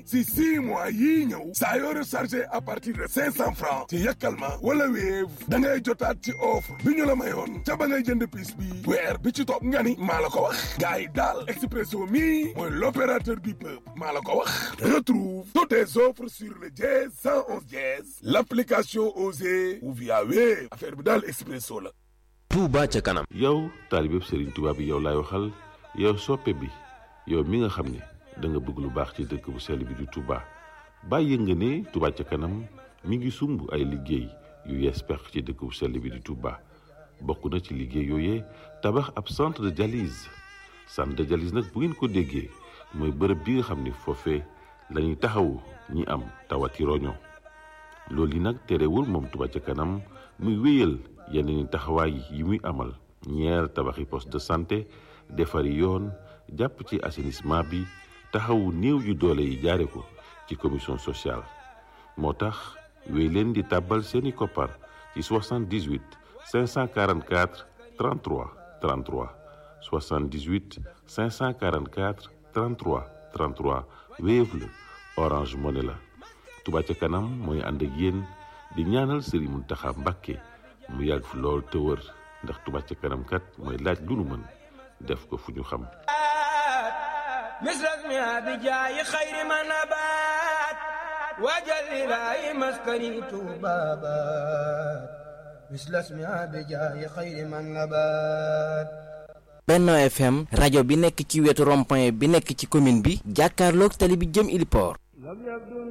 si six mois yii ñëw saa yoo rechargé à partir de cinq cent francs ci yàkkal ma wala Wave da ngay jotaat ci offre bi ñu la mayoon ca ba ngay jënd piis bi weer bi ci topp nga ni maa la ko wax gars yi daal Expresso mi mooy l'opérateur du peuple maa la ko wax retrouve toutes tes offres sur le dièse 111 dièse l'application Osée ou via Wave affaire bi daal Expresso la Touba ca kanam yow taalibeb Serigne Touba bi yow laay waxal yow soppe bi yow mi nga xam ne da nga bëgg lu baax ci dëkk bu sell bi di Touba bàyyi nga ne Touba ca kanam mi ngi sumb ay liggéey yu yees pex ci dëkk bu sell bi di Touba bokk na ci liggéey yooyee tabax ab centre de dialyse centre de dialyse nag bu ngeen ko déggee mooy bërëb bi nga xam ne foofee la ñuy taxawu ñi am tawati roño loolu yi nag terewul moom Touba ca kanam muy wéyal yeneen taxawaay yi muy amal ñeer tabaxi poste de santé defari yoon jàpp ci assainissement bi taxawu néew yu doole yi jaare ko ci commission sociale moo tax wéy leen di tàbbal seeni koppar ci 78 544 33 33 78 544 33 33 Wave la Orange Money la Touba ca kanam mooy ànd ak yéen di ñaanal Serigne Mountakha Mbacké mu yàgg fi lool te wër ndax Touba ca kanam kat mooy laaj lu nu mën def ko fu ñu xam misras mi abi jaayi xayri ma nabaat waajal ilaahi maskani tuubaabaat misras mi abi jaayi xayri ma nabaat Benno FM rajo bi nekk ci wetu rond-point bi nekk ci commune bi jàkkaarloog tali bi jëm Iliport